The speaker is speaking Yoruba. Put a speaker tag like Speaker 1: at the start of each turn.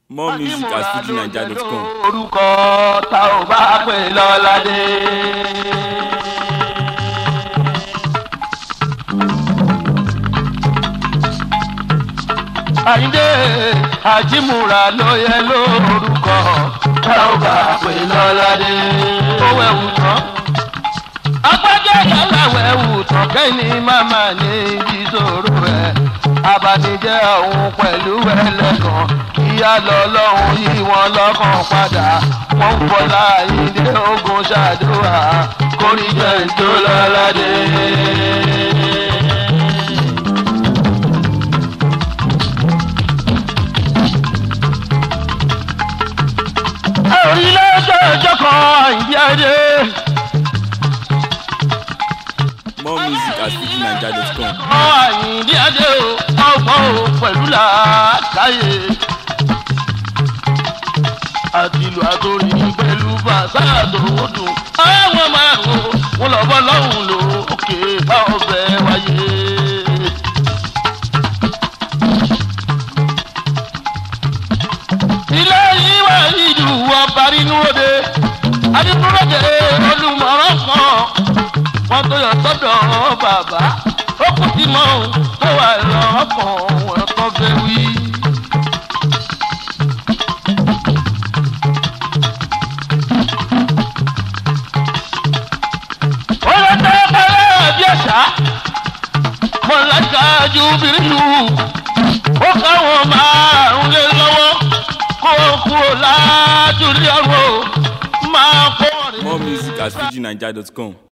Speaker 1: more music at fujinaija.com.
Speaker 2: orúkọ tá ò bá pè lọ́ládé. àyíndé àjímúra ló yẹ lórúkọ tá ò bá pè lọ́ládé. owó ẹ̀wù tán agbájá yàrá ẹ̀wù tán kẹ́ni màmá ní ìṣòro rẹ̀ abanijẹ́ òun pẹ̀lú ẹlẹ́gàn ìyá lọ́lọ́run yí wọn lọ́kàn padà wọ́n ń bọ́lá ìdè ogun ṣàdúrà kórìjẹ́ tó lọ́ládé. orílẹ̀-èdè ọjọ́ kan ìdí adé.
Speaker 1: more music at fujinaija.com.
Speaker 2: àyìndí adé o ọgbọ́n o pẹ̀lú làákàyè. àtìlù àtòrí pẹ̀lú bàtà àtòwòdùn. àwọn márùn ún wọn lọ bọ́ lọ́hùn lò ókè bá ọbẹ̀ wáyé. ilé yìí wà ìlú ọba nínú òde adigunlóde olùmọ̀ràn kan wọn tó yọ sọ́dọ̀ bàbá ó kù sí mọ́ ohun tó wà lọ́kàn wọn tó fẹ́ wí. ó lọ tẹ́ pẹ́lẹ́ bí ẹ̀ṣá mọ̀lẹ́ka ju bìrìlù ó káwọn márùn lé lọ́wọ́ kó kúrò lájúlé ọ̀rọ̀ máa kọ́ ọ̀rẹ́.
Speaker 1: more music at fujinaija.com.